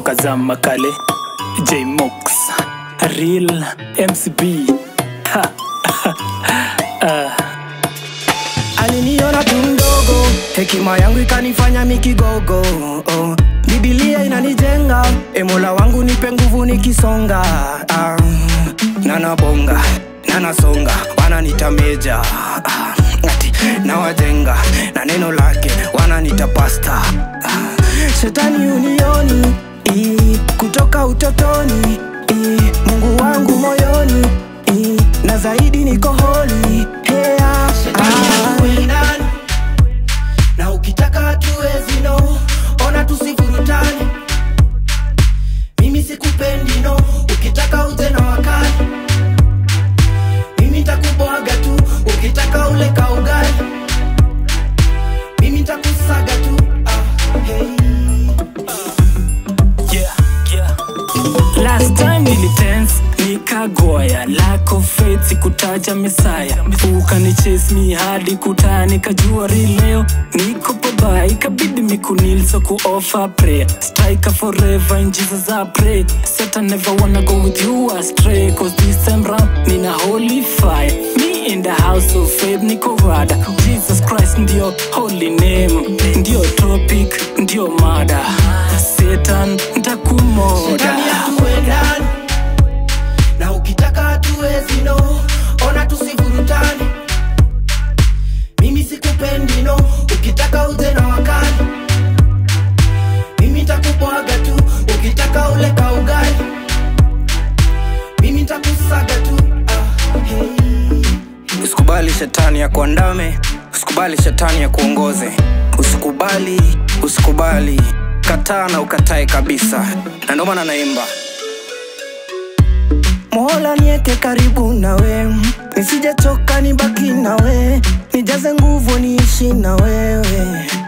toka zama kale jmox real mcb ha. aliniona tu mdogo hekima yangu ikanifanya mikigogo oh. bibilia inanijenga emola wangu nipe nguvu nikisonga ah. nanabonga nanasonga wananita meja ah. ati nawajenga na neno lake wananita pasta ah. shetani unioni i, kutoka utotoni i, mungu wangu moyoni i, na zaidi niko holi hea Tuendane. na ukitaka hatuwezi no ona tusivurutane mimi sikupendi no ukitaka uje na wakali mimi takubwaga tu ukitaka ule kaugali mimi takusaga tu ah, hey. yeah, yeah. last time nilitense nikagoya lack of faith sikutaja mesaya ukanichase mi hadi kutaa nikajua ri leo niko pabaya ikabidi mikunil so kuoffer prayer striker forever in jesus I pray satan never wanna go with you astray cause this time round nina holy fire me in the house of faith niko rada jesus christ ndio holy name ndio topic ndio mada satan ntakumoda Shetani hatuendani na ukitaka hatuwezi no ona tusivurutane mimi sikupendi no ukitaka uje na wakali mimi takubwaga tu ukitaka ule kaugali mimi takusaga tu ah, hey. usikubali shetani ya kuandame usikubali shetani ya kuongoze usikubali usikubali kataa na ukatae kabisa na ndio maana naimba mola nieke karibu nawe nisijechoka nibaki nawe nijaze nguvu niishi na wewe